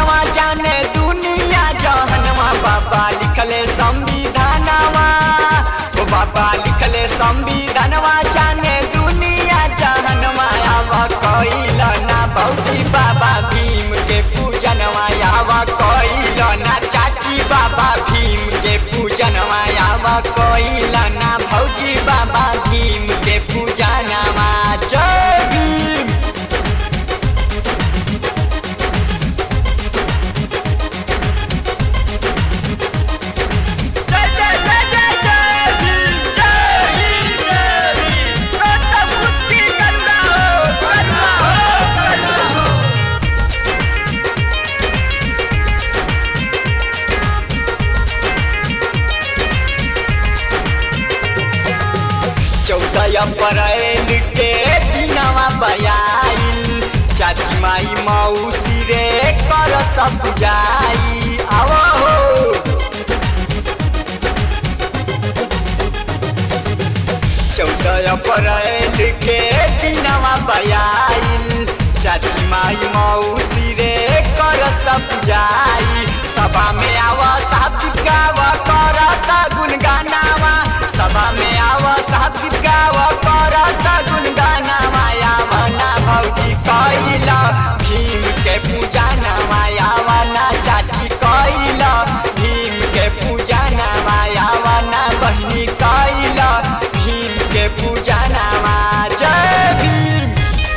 पूजनवा जाने दुनिया जहनवा बाबा लिखले संविधानवा ओ बाबा लिखले संविधानवा जाने दुनिया जहनवा आव कइल ना भौजी बाबा भीम के पूजनवा आव कइल ना चाची बाबा भीम के पूजनवा आव कइल ना भौजी बाबा भीम के पूजनवा जय भीम जय जय जय जय जय भीम जय भीम जय भीम गौतम बुद्ध की करुणा हो करुणा हो करुणा हो चौदह अप्रैल के दिनवा बयाइल चाची माई मौसी रे कर सब बुझाई आवो हो चौदह अप्रैल के दिनवा बयाइल चाची माई मौसी रे कर सब बुझाई सभा में आव साहब गीत गाव कर सगुन गानावा सभा में आव साहब गीत गाव कर सगुन गानावा आव ना भौजी कैल भीम के पूजा नामा आव ना चाची कैल भीम के पूजा नामा आव ना बहिनी कैल भीम के पूजा नामा जय भीम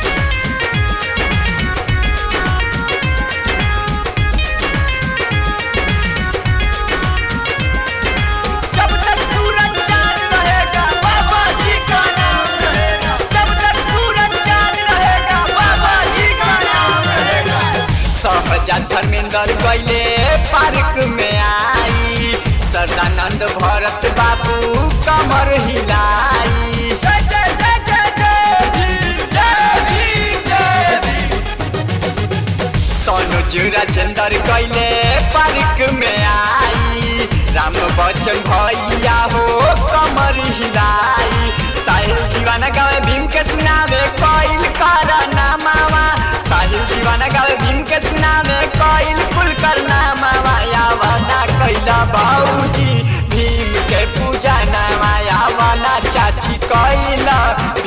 जब तक सूरज चांद रहेगा बाबा जी का नाम रहेगा जब तक सूरज चांद रहेगा बाबा जी का नाम रहेगा सहजा धर्मेंद्र कैले पार्क में आई सरदानंद भरत बाबू कमर हिलाई जय जय जय जय जय भीम जय भीम जय भीम सोनुज राजेंद्र कैले पार्क में आई राम बच्चन भैया हो कमर हिलाई साहिल दीवाना गावे भीम के सुनावे कोइल कर नामावा साहिल दीवाना गावे भीम के सुनावे कोइल कुल कर नामावा यावना कैला बाबूजी भीम के पूजा नामा यावना चाची कैला